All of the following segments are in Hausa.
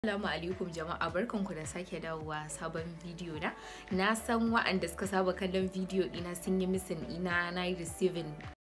Assalamu alaikum jama'a barkanku da sake dawowa sabon bidiyo na. Na san wa'anda suka saba kallon bidiyo ina sun yi misin ina na yi receiving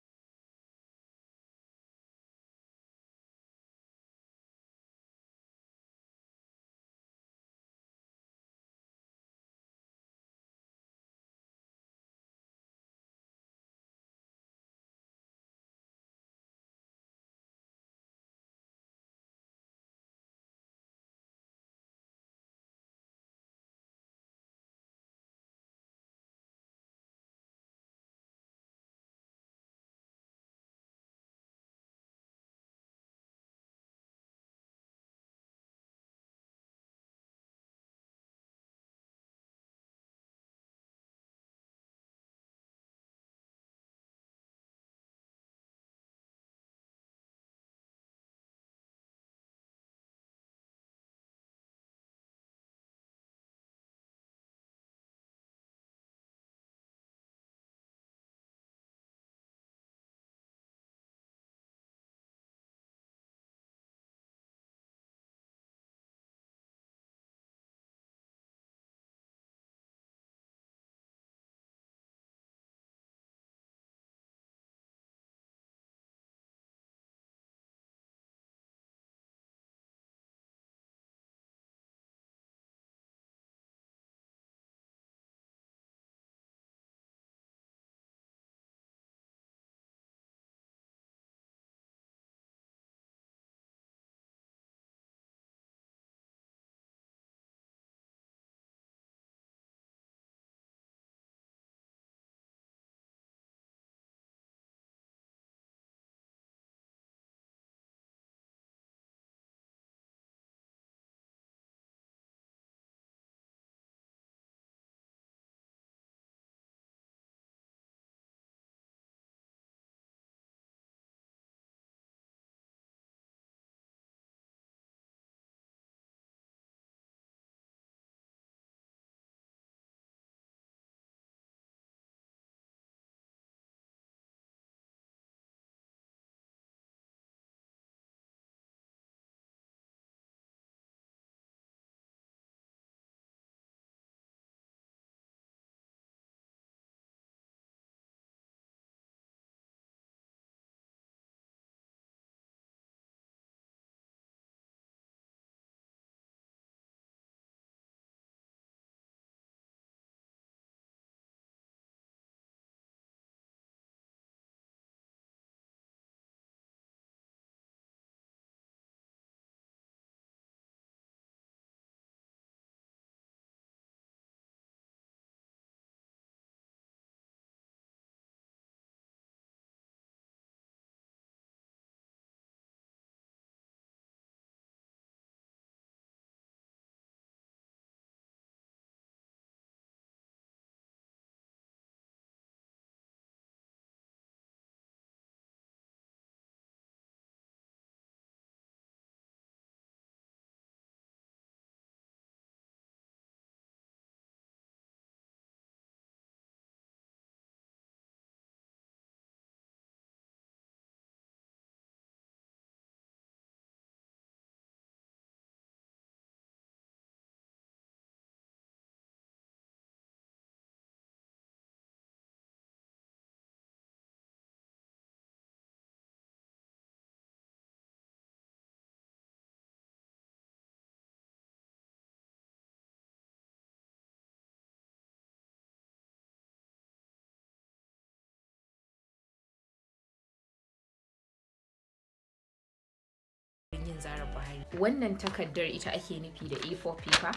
yin zarar Buhari. Wannan takardar ita ake nufi da A4 paper.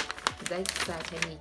Za ki sa ta ne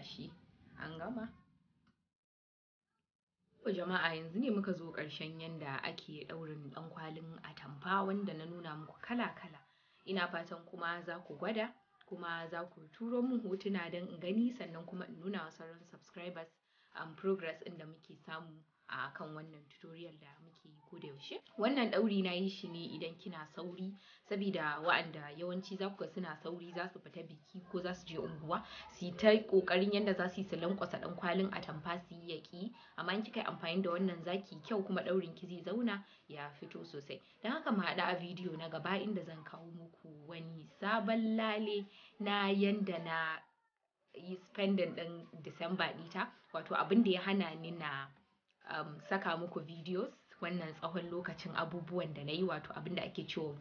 gashi an gama jama'a yanzu ne muka zo ƙarshen yanda ake ɗaurin ɗan kwalin atamfa wanda na nuna muku kala-kala ina fatan kuma za ku gwada kuma za ku turo min hotuna don in gani sannan kuma in nuna wa sauran subscribers um, progress ɗin da muke samu a kan wannan tutorial da muke yi ko da yaushe wannan ɗauri na yi shi ne idan kina sauri saboda wa'anda yawanci za ku ga suna sauri za su fita biki ko za su je unguwa su yi ta ƙoƙarin yadda za su yi su lankwasa ɗan kwalin atamfa su yi yaƙi amma in kika yi amfani da wannan zaki kyau kuma ɗaurin ki zai zauna ya fito sosai don haka mu haɗu a bidiyo na gaba inda zan kawo muku wani sabon lale na yanda na yi spending ɗin Disamba ɗita wato abin da ya hana ni na um, saka muku videos wannan tsawon lokacin abubuwan da na yi wato abin da ake cewa